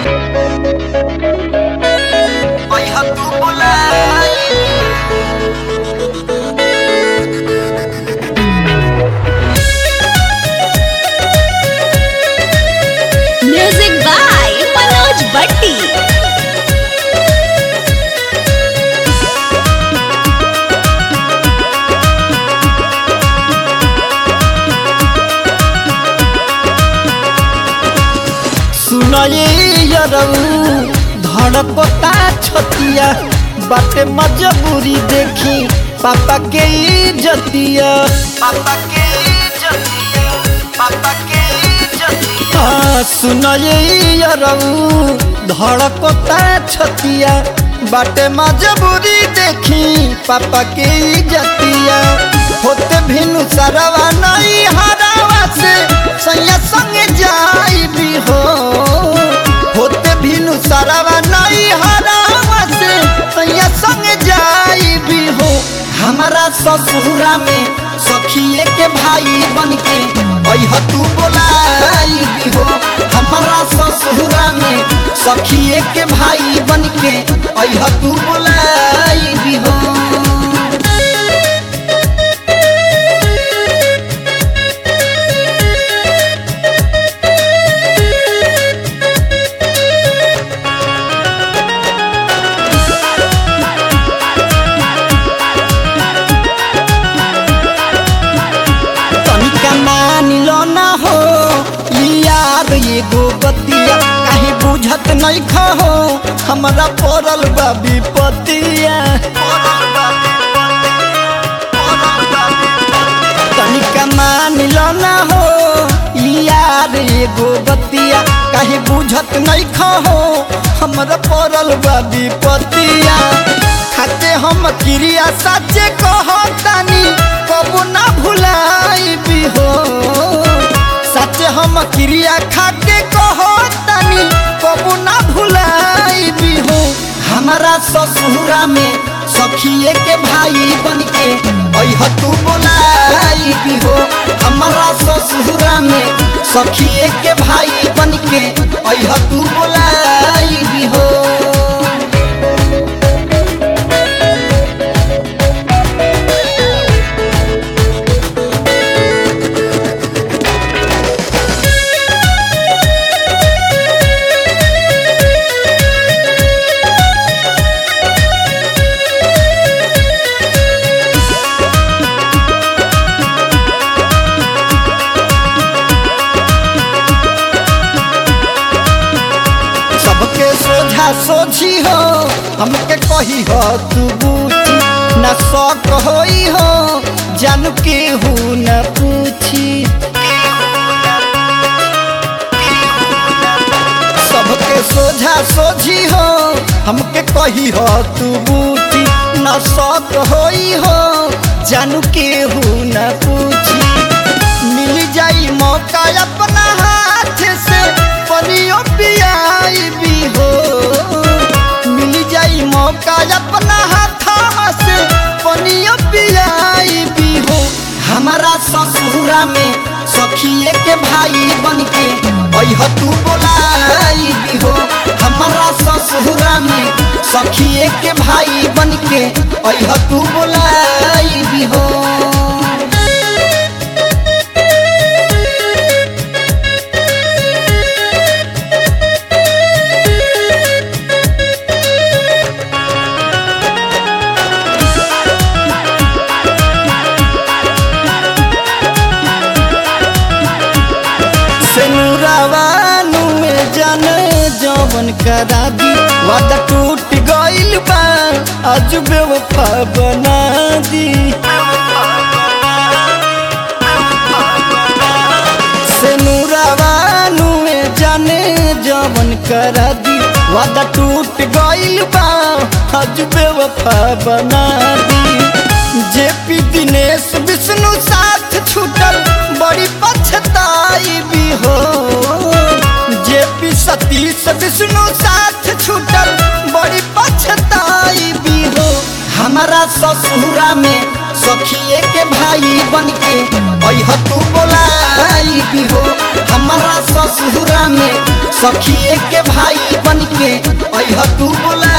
अइहा तू बोलाई म्यूजिक बाय मनोज भट्टी सुनाए यरऊ धड़कता छतिया बाटे मजबूरी देखी पापा के जतिया पापा के जतिया पापा के जतिया हाँ सुनाए यरऊ धड़कता छतिया बाटे मजबूरी देखी पापा के जतिया होते भिनु सरवा नहीं हरावा से सैया संगे जाई भी हो होते भिनु सरवा नहीं हरावा से सैया संगे जाई भी हो हमारा ससुरा में सखिए के भाई बन के अह तू बोलाई भी हो हमारा ससुरा में सखिए के भाई बन के अह तू बोलाई भी हो तनिका मान लो ना हो ई यार एगो बतिया कहीं बुझत नहीं खहो हमरा पड़ल बा विपतिया तनिका मान लो ना हो ई यार एगो बतिया कहीं बुझत नहीं खहो हमरा पड़ल बा विपतिया खाते हम क्रिया सच्चे कहतानी कबू ना भुलाई भी हो सच हम क्रिया खाके कहतानी कबू ना भुलाई भी हो हमारा ससुरा में सखिए के भाई बन के अह तू बोलाई भी हो हमारा ससुरा में सखिए के भाई बन के अह तू बोलाई भी हो सबके सोझा सोझी हो हमके कही हो तू बूझी न शौक होई हो जान के हूँ न पूछी सबके सोझा सोझी हो हमके कही हो तू बूझी न शौक होई हो जान के हूँ न पूछी मिल जाई मौका अपना हाथ से पनियो पियाई भी हो मिल जाई मौका अपना हाथ से पनियो पियाई भी हो हमारा ससुरा में सखिए के भाई बन के अह तू बोलाई भी हो हमारा ससुरा में सखिए के भाई बन के अह तू बोलाई भी हो सेनुरावानु में जाने जवन करा दी वादा टूट गइल बा आज बेवफा बना दी सेनुरावानु में जाने जवन करा दी वादा टूट गइल बा आज बेवफा बना दी जेपी दिनेश विष्णु साथ छूटल बड़ी पछताई भी हो जेपी सतीश विष्णु साथ छूटल बड़ी पछताई भी हो हमारा ससुरा में सखिए के भाई बन के अह तू बोलाई भी हो हमारा ससुरा में सखिए के भाई बन के अह तू बुला